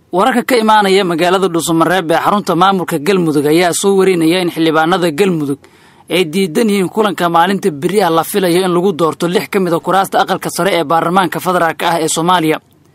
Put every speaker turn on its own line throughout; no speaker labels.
wararka ka imaanaya magaalada dhuusamareeb ee xarunta maamulka galmudug ayaa soo warinaya in xildhibaanada galmudug ay diidan yihiin kulanka maalinta beri ah la filayo in lagu doorto lix ka mid a kuraasta aqalka sare ee baarlamaanka federaalk ah ee soomaaliya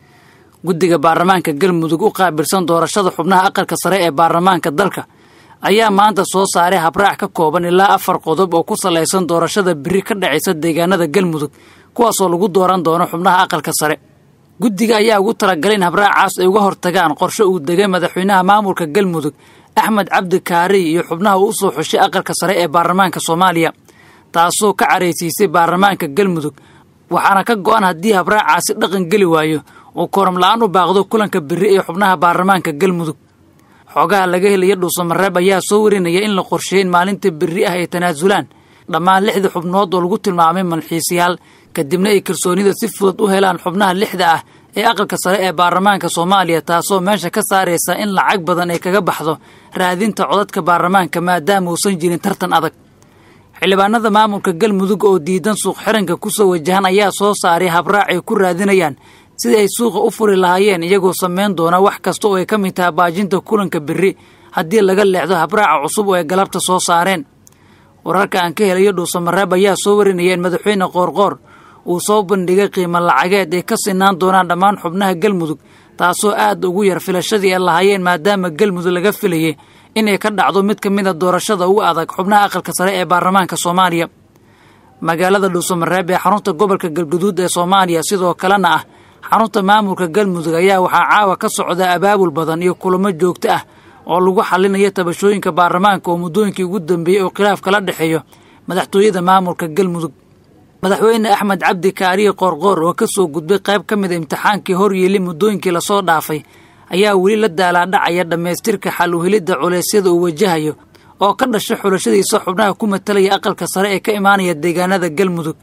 guddiga baarlamaanka galmudug u qaabilsan doorashada xubnaha aqalka sare ee baarlamaanka dalka ayaa maanta soo saaray habraac ka kooban ilaa afar qodob oo ku salaysan doorashada beri ka dhacaysa deegaanada galmudug kuwaasoo lagu dooran doono xubnaha aqalka sare guddiga ayaa ugu talagalay in habraacaas ay uga hortagaan qorshe uu degay madaxweynaha maamulka galmudug axmed cabdi kaariy iyo xubnaha uu usoo xushay aqalka sare ee baarlamaanka soomaaliya taasoo ka caraysiisay baarlamaanka galmudug waxaana ka go'an haddii habraacaasi dhaqan geli waayo uu kooram la-aan u baaqdo kulanka beri ee xubnaha baarlamaanka galmudug xoogaha laga helaya dhuusamareeb ayaa soo warinaya in la qorsheeyey in maalinta beri ah ay tanaasulaan dhammaan lixda xubnood oo lagu tilmaamay malxiisayaal kadibna ay kalsoonida si fudud u helaan xubnaha lixda ah ee aqalka sare ee baarlamaanka soomaaliya taasoo meesha ka saaraysa in lacag badan ay kaga baxdo raadinta codadka baarlamaanka maadaama uusan jirin tartan adag xildhibaanada maamulka galmudug oo diidan suuq xiranka kusoo wajahan ayaa soo saaray habraac ay ku raadinayaan sidii ay suuqa u furi lahaayeen iyagoo samayn doona wax kasta oo ay ka mid taha baajinta kulanka beri haddii laga leexdo habraaca cusub oo ay galabta soo saareen wararka aan ka helayo dhuusamareeb ayaa soo warinaya in madaxweyne qoorqoor uu soo bandhigay qiimo lacageed ay ka sinaan doonaan dhammaan xubnaha galmudug taasoo aad ugu yar filashadii ay lahaayeen maadaama galmudug laga filayay inay ka dhacdo mid ka mid a doorashada ugu adag xubnaha aqalka sare ee baarlamaanka soomaaliya magaalada dhuusamareeb ee xarunta gobolka galguduud ee soomaaliya sidoo kalena ah xarunta maamulka galmudug ayaa waxaa caawa ka socda abaabul badan iyo kulamo joogto ah oo lagu xalinayo tabashooyinka baarlamaanka oo muddooyinkii ugu dambeeyey oo khilaaf kala dhexeeyo madaxtooyada maamulka galmudug madaxweyne axmed cabdi kaariye qoorqoor oo ka soo gudbay qayb ka mid a imtixaankii horyeeli muddooyinkii lasoo dhaafay ayaa weli la daalaadhacaya dhammaystirka xal uhelidda culeysyada uu wajahayo oo ka dhasha xulashadiisa xubnaha ku matalaya aqalka sare ee ka imaanaya deegaanada galmudug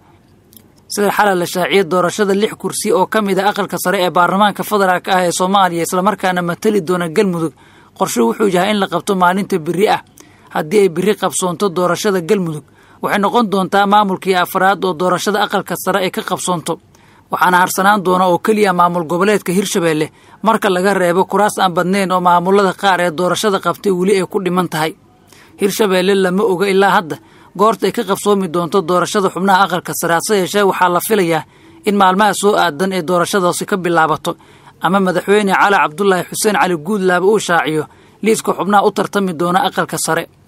sida xalay la shaaciyay doorashada lix kursi oo ka mid a aqalka sare ee baarlamaanka federaalk ah ee soomaaliya islamarkaana matali doona galmudug qorshe wuxuu yahay in la qabto maalinta beri ah haddii ay beri qabsoonto doorashada galmudug waxay noqon doontaa maamulkii afraad oo doorashada aqalka sare ay ka qabsoonto waxaana harsanaan doona oo keliya maamul goboleedka hirshabeelle marka laga reebo kuraas aan badnayn oo maamulada qaar ee doorashada qabtay weli ay ku dhiman tahay hirshabeelle lama oga ilaa hadda goorta ay ka qabsoomi doonto doorashada xubnaha aqalka sare hase yeeshee waxaa la filayaa in maalmaha soo aadan ee doorashadaasi ka bilaabato ama madaxweyne cali cabdulaahi xuseen cali guudlaaba uu shaaciyo liiska xubnaha u tartami doona aqalka sare